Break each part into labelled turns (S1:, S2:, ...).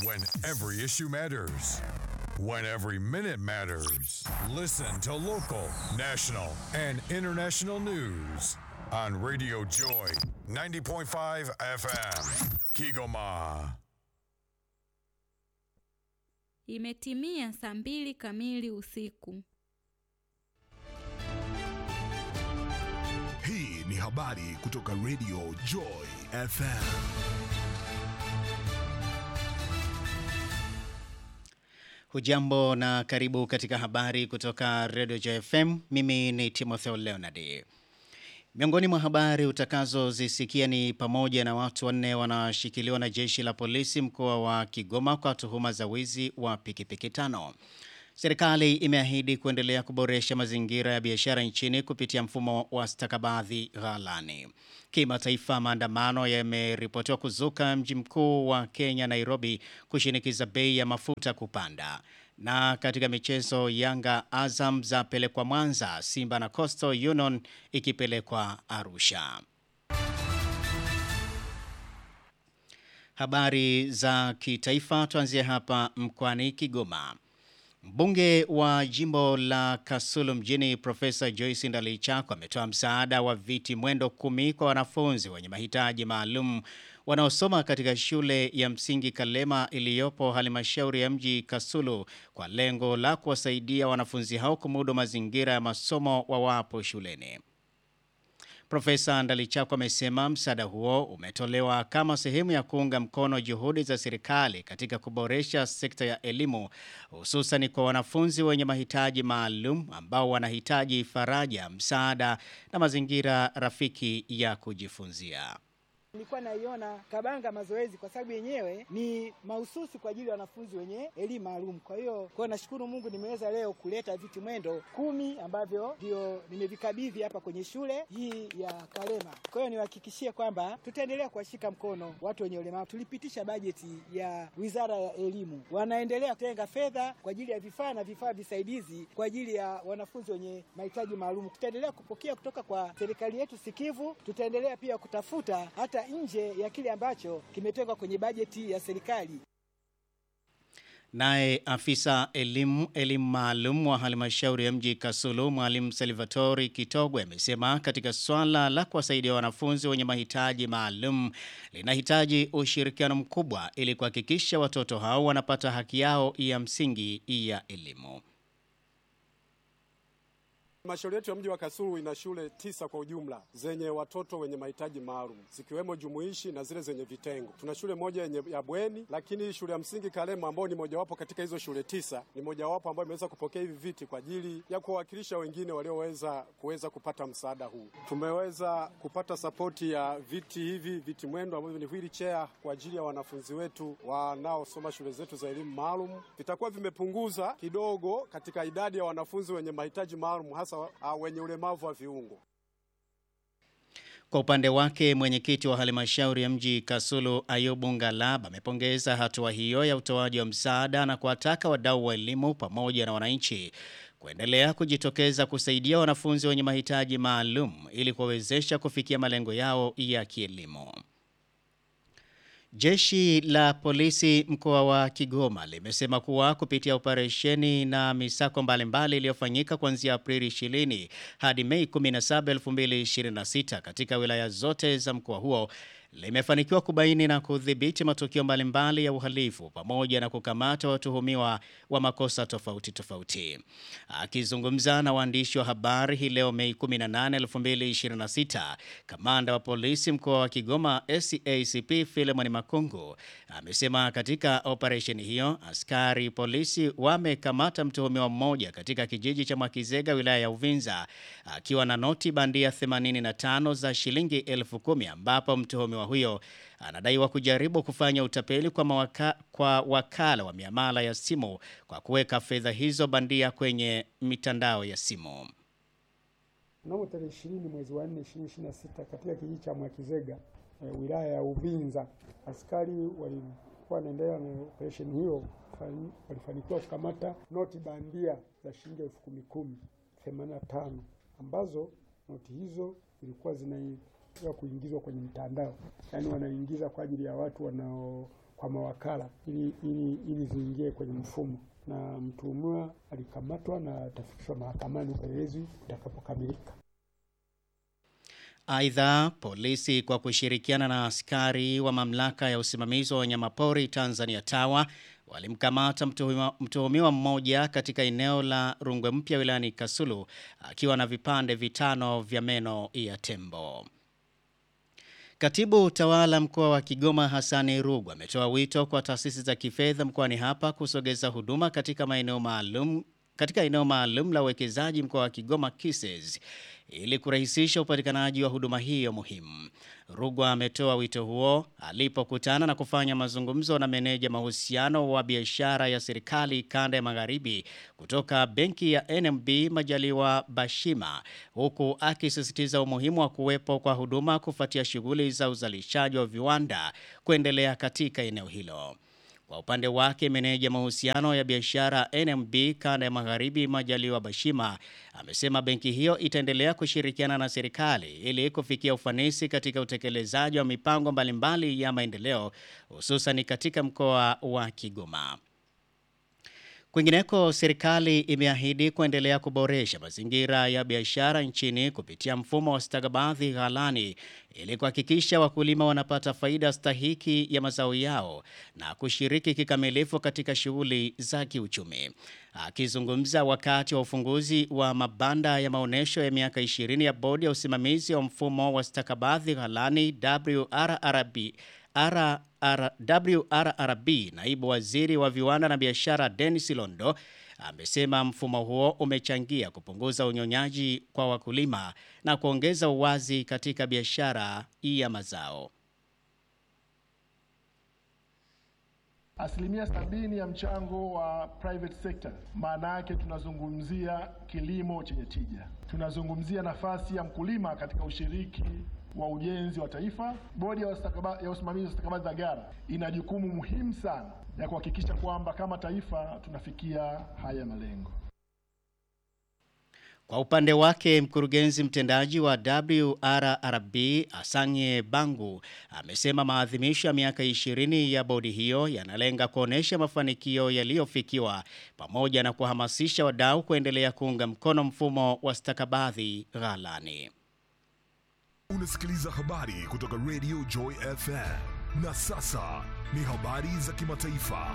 S1: When every issue matters. When every minute matters. Listen to local, national, and international news on Radio Joy 90.5 FM. Kigoma.
S2: Imetimia saa mbili kamili usiku.
S3: Hii ni habari kutoka Radio Joy FM.
S4: Hujambo na karibu katika habari kutoka Radio JFM. Mimi ni Timotheo Leonard. Miongoni mwa habari utakazozisikia ni pamoja na watu wanne wanashikiliwa na jeshi la polisi mkoa wa Kigoma kwa tuhuma za wizi wa pikipiki tano. Serikali imeahidi kuendelea kuboresha mazingira ya biashara nchini kupitia mfumo wa stakabadhi ghalani. Kimataifa, maandamano yameripotiwa kuzuka mji mkuu wa Kenya, Nairobi, kushinikiza bei ya mafuta kupanda. Na katika michezo, Yanga Azam zapelekwa Mwanza, Simba na Coastal Union ikipelekwa Arusha. Habari za kitaifa, tuanzie hapa mkoani Kigoma. Mbunge wa jimbo la Kasulu mjini Profesa Joyce Ndalichako ametoa msaada wa viti mwendo kumi kwa wanafunzi wenye mahitaji maalum wanaosoma katika shule ya msingi Kalema iliyopo halmashauri ya mji Kasulu kwa lengo la kuwasaidia wanafunzi hao kumudu mazingira ya masomo wawapo shuleni. Profesa Ndalichako amesema msaada huo umetolewa kama sehemu ya kuunga mkono juhudi za serikali katika kuboresha sekta ya elimu hususan kwa wanafunzi wenye mahitaji maalum ambao wanahitaji faraja, msaada na mazingira rafiki ya kujifunzia.
S5: Nilikuwa naiona Kabanga mazoezi kwa sababu yenyewe ni mahususi kwa ajili ya wanafunzi wenye elimu maalum. Kwa hiyo kwa nashukuru Mungu nimeweza leo kuleta viti mwendo kumi ambavyo ndio nimevikabidhi hapa kwenye shule hii ya Kalema. Kwa hiyo niwahakikishie kwamba tutaendelea kuwashika mkono watu wenye ulemavu. Tulipitisha bajeti ya Wizara ya Elimu, wanaendelea kutenga fedha kwa ajili ya vifaa na vifaa visaidizi kwa ajili ya wanafunzi wenye mahitaji maalum. Tutaendelea kupokea kutoka kwa serikali yetu sikivu, tutaendelea pia kutafuta hata nje ya kile ambacho kimetengwa kwenye bajeti ya serikali.
S4: Naye afisa elimu elimu maalum wa halmashauri ya mji Kasulu, mwalimu Salvatori Kitogwe amesema katika swala la kuwasaidia wanafunzi wenye mahitaji maalum linahitaji ushirikiano mkubwa ili kuhakikisha watoto hao wanapata haki yao ya msingi ya elimu.
S6: Halmashauri yetu ya mji wa Kasulu ina shule tisa kwa ujumla zenye watoto wenye mahitaji maalum zikiwemo jumuishi na zile zenye vitengo. Tuna shule moja yenye ya bweni, lakini shule ya msingi Kalema ambayo ni mojawapo katika hizo shule tisa ni mojawapo ambayo imeweza kupokea hivi viti kwa ajili ya kuwawakilisha wengine walioweza kuweza kupata msaada huu. Tumeweza kupata sapoti ya viti hivi viti mwendo ambavyo ni wheelchair kwa ajili ya wanafunzi wetu wanaosoma shule zetu za elimu maalum. Vitakuwa vimepunguza kidogo katika idadi ya wanafunzi wenye mahitaji maalum hasa uh, wenye ulemavu wa viungo.
S4: Kwa upande wake mwenyekiti wa halmashauri ya mji Kasulu Ayubu Ngalaba amepongeza hatua hiyo ya utoaji wa msaada na kuwataka wadau wa elimu pamoja na wananchi kuendelea kujitokeza kusaidia wanafunzi wenye mahitaji maalum ili kuwawezesha kufikia malengo yao ya kielimu. Jeshi la polisi mkoa wa Kigoma limesema kuwa kupitia operesheni na misako mbalimbali iliyofanyika kuanzia Aprili 20 hadi Mei 17, 2026 katika wilaya zote za mkoa huo limefanikiwa kubaini na kudhibiti matukio mbalimbali ya uhalifu pamoja na kukamata watuhumiwa wa makosa tofauti tofauti. Akizungumza na waandishi wa habari hii leo Mei 18, 2026, kamanda wa polisi mkoa wa Kigoma SACP Philemon Makungu amesema katika operesheni hiyo askari polisi wamekamata mtuhumiwa mmoja katika kijiji cha Mwakizega wilaya ya Uvinza akiwa na noti bandia 85 za shilingi elfu kumi ambapo mtuhumiwa huyo anadaiwa kujaribu kufanya utapeli kwa, mawaka, kwa wakala wa miamala ya simu kwa kuweka fedha hizo bandia kwenye mitandao ya simu.
S7: Mnamo tarehe ishirini mwezi wa nne ishirini ishirini na sita katika kijiji cha Mwakizega e, wilaya ya Uvinza, askari walikuwa wanaendelea na operesheni hiyo, walifanikiwa kukamata noti bandia za shilingi elfu kumi kumi themanini na tano ambazo noti hizo zilikuwa zina ya kuingizwa kwenye mtandao, yaani wanaingiza kwa ajili ya watu wanao kwa mawakala ili, ili, ili ziingie kwenye mfumo, na mtuhumiwa alikamatwa na atafikishwa mahakamani upelelezi utakapokamilika.
S4: Aidha, polisi kwa kushirikiana na askari wa mamlaka ya usimamizi wa wanyamapori Tanzania TAWA walimkamata mtuhumiwa, mtuhumiwa mmoja katika eneo la Rungwe Mpya wilayani Kasulu akiwa na vipande vitano vya meno ya tembo. Katibu tawala mkoa wa Kigoma Hassani Rugwa ametoa wito kwa taasisi za kifedha mkoani hapa kusogeza huduma katika maeneo maalum katika eneo maalum la uwekezaji mkoa wa Kigoma KISES ili kurahisisha upatikanaji wa huduma hiyo muhimu. Rugwa ametoa wito huo alipokutana na kufanya mazungumzo na meneja mahusiano wa biashara ya serikali kanda ya magharibi kutoka benki ya NMB Majaliwa Bashima, huku akisisitiza umuhimu wa kuwepo kwa huduma kufuatia shughuli za uzalishaji wa viwanda kuendelea katika eneo hilo. Kwa upande wake meneja mahusiano ya biashara NMB kanda ya magharibi Majaliwa Bashima amesema benki hiyo itaendelea kushirikiana na serikali ili kufikia ufanisi katika utekelezaji wa mipango mbalimbali ya maendeleo hususan katika mkoa wa Kigoma. Kwingineko, serikali imeahidi kuendelea kuboresha mazingira ya biashara nchini kupitia mfumo wa stakabadhi ghalani ili kuhakikisha wakulima wanapata faida stahiki ya mazao yao na kushiriki kikamilifu katika shughuli za kiuchumi. Akizungumza wakati wa ufunguzi wa mabanda ya maonyesho ya miaka 20 ya bodi ya usimamizi wa mfumo wa stakabadhi ghalani WRRB WRRB, naibu waziri wa viwanda na biashara Dennis Londo amesema mfumo huo umechangia kupunguza unyonyaji kwa wakulima na kuongeza uwazi katika biashara ya mazao.
S8: Asilimia sabini ya mchango wa private sector, maana yake tunazungumzia kilimo chenye tija, tunazungumzia nafasi ya mkulima katika ushiriki wa ujenzi wa taifa. Bodi ya usimamizi wa stakabadhi za gara ina jukumu muhimu sana ya kuhakikisha kwamba kama taifa tunafikia haya malengo.
S4: Kwa upande wake mkurugenzi mtendaji wa WRRB Asanye Bangu amesema maadhimisho ya miaka 20 ya bodi hiyo yanalenga kuonesha mafanikio yaliyofikiwa pamoja na kuhamasisha wadau kuendelea kuunga mkono mfumo wa stakabadhi ghalani.
S3: Unasikiliza habari kutoka Radio Joy FM. Na sasa ni habari za kimataifa.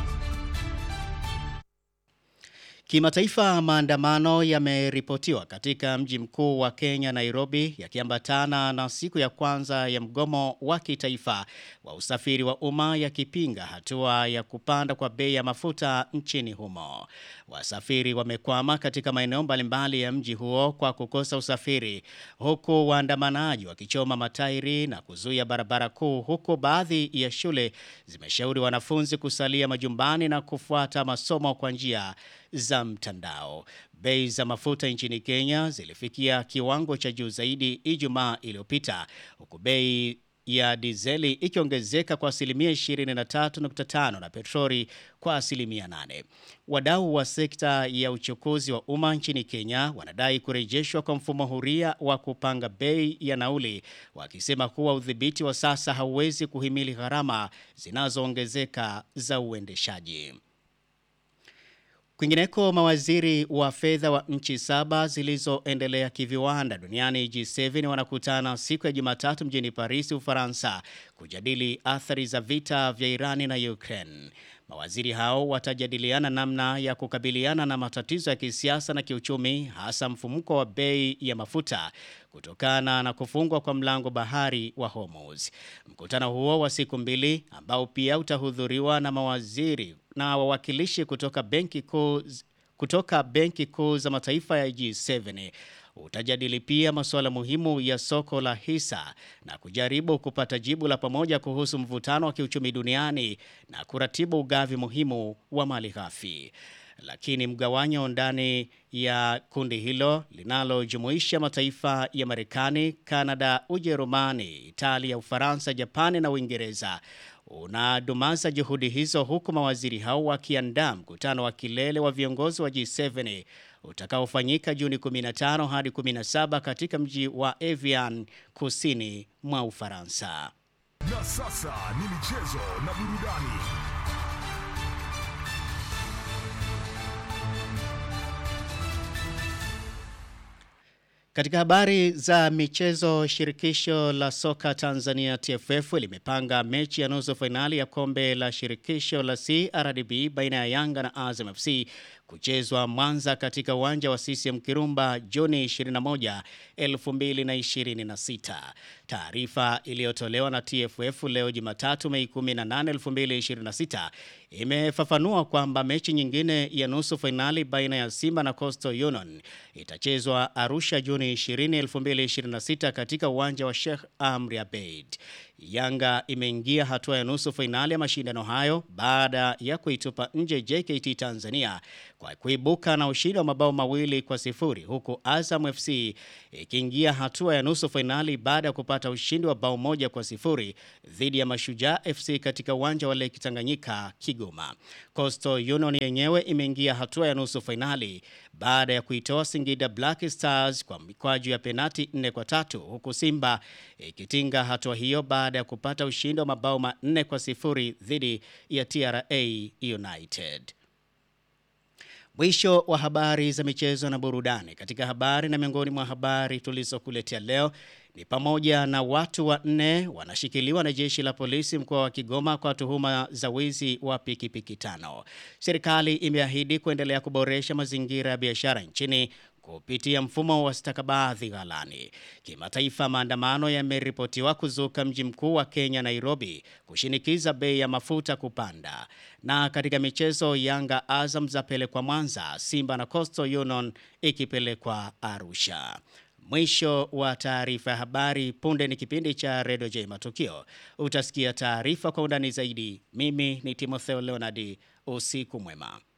S4: Kimataifa, maandamano yameripotiwa katika mji mkuu wa Kenya, Nairobi, yakiambatana na siku ya kwanza ya mgomo wa kitaifa wa usafiri wa umma yakipinga hatua ya kupanda kwa bei ya mafuta nchini humo. Wasafiri wamekwama katika maeneo mbalimbali ya mji huo kwa kukosa usafiri, huku waandamanaji wakichoma matairi na kuzuia barabara kuu, huku baadhi ya shule zimeshauri wanafunzi kusalia majumbani na kufuata masomo kwa njia za mtandao. Bei za mafuta nchini Kenya zilifikia kiwango cha juu zaidi Ijumaa iliyopita huku bei ya dizeli ikiongezeka kwa asilimia 23.5 na petroli kwa asilimia 8. Wadau wa sekta ya uchukuzi wa umma nchini Kenya wanadai kurejeshwa kwa mfumo huria wa kupanga bei ya nauli, wakisema kuwa udhibiti wa sasa hauwezi kuhimili gharama zinazoongezeka za uendeshaji. Kwingineko, mawaziri wa fedha wa nchi saba zilizoendelea kiviwanda duniani G7 wanakutana siku ya Jumatatu mjini Paris, Ufaransa, kujadili athari za vita vya Irani na Ukraine. Mawaziri hao watajadiliana namna ya kukabiliana na matatizo ya kisiasa na kiuchumi, hasa mfumuko wa bei ya mafuta kutokana na kufungwa kwa mlango bahari wa Hormuz. Mkutano huo wa siku mbili ambao pia utahudhuriwa na mawaziri na wawakilishi kutoka benki kuu kutoka benki kuu za mataifa ya G7 utajadili pia masuala muhimu ya soko la hisa na kujaribu kupata jibu la pamoja kuhusu mvutano wa kiuchumi duniani na kuratibu ugavi muhimu wa mali ghafi. Lakini mgawanyo ndani ya kundi hilo linalojumuisha mataifa ya Marekani, Kanada, Ujerumani, Italia, Ufaransa, Japani na Uingereza unadumaza juhudi hizo huku mawaziri hao wakiandaa mkutano wa kilele wa viongozi wa G7 utakaofanyika Juni 15 hadi 17 katika mji wa Evian kusini mwa Ufaransa.
S3: Na sasa ni michezo na burudani.
S4: Katika habari za michezo, shirikisho la soka Tanzania TFF limepanga mechi ya nusu fainali ya kombe la shirikisho la CRDB baina ya Yanga na Azam FC kuchezwa Mwanza katika uwanja wa CCM Kirumba Juni 21, 2026. Taarifa iliyotolewa na TFF leo Jumatatu Mei 18, 2026 imefafanua kwamba mechi nyingine ya nusu fainali baina ya Simba na Coastal Union itachezwa Arusha Juni 20, 2026 katika uwanja wa Sheikh Amri Abeid. Yanga imeingia hatua ya nusu fainali ya mashindano hayo baada ya kuitupa nje JKT Tanzania kwa kuibuka na ushindi wa mabao mawili kwa sifuri huku Azam FC ikiingia hatua ya nusu fainali baada ya kupata ushindi wa bao moja kwa sifuri dhidi ya Mashujaa FC katika uwanja wa Lake Tanganyika Kigoma. Coastal Union yenyewe imeingia hatua ya nusu fainali baada ya kuitoa Singida Black Stars kwa mikwaju ya penati nne kwa tatu huku Simba ikitinga hatua hiyo baada ya kupata ushindi wa mabao manne kwa sifuri dhidi ya TRA United. Mwisho wa habari za michezo na burudani. Katika habari na miongoni mwa habari tulizokuletea leo ni pamoja na watu wanne wanashikiliwa na jeshi la polisi mkoa wa Kigoma kwa tuhuma za wizi wa pikipiki tano. Serikali imeahidi kuendelea kuboresha mazingira ya biashara nchini kupitia mfumo wa stakabadhi ghalani. Kimataifa, maandamano yameripotiwa kuzuka mji mkuu wa Kenya, Nairobi, kushinikiza bei ya mafuta kupanda. Na katika michezo, Yanga Azam zapelekwa Mwanza, Simba na Coastal Union ikipelekwa Arusha. Mwisho wa taarifa ya habari. Punde ni kipindi cha Redio J Matukio. Utasikia taarifa kwa undani zaidi. Mimi ni Timotheo Leonardi. Usiku mwema.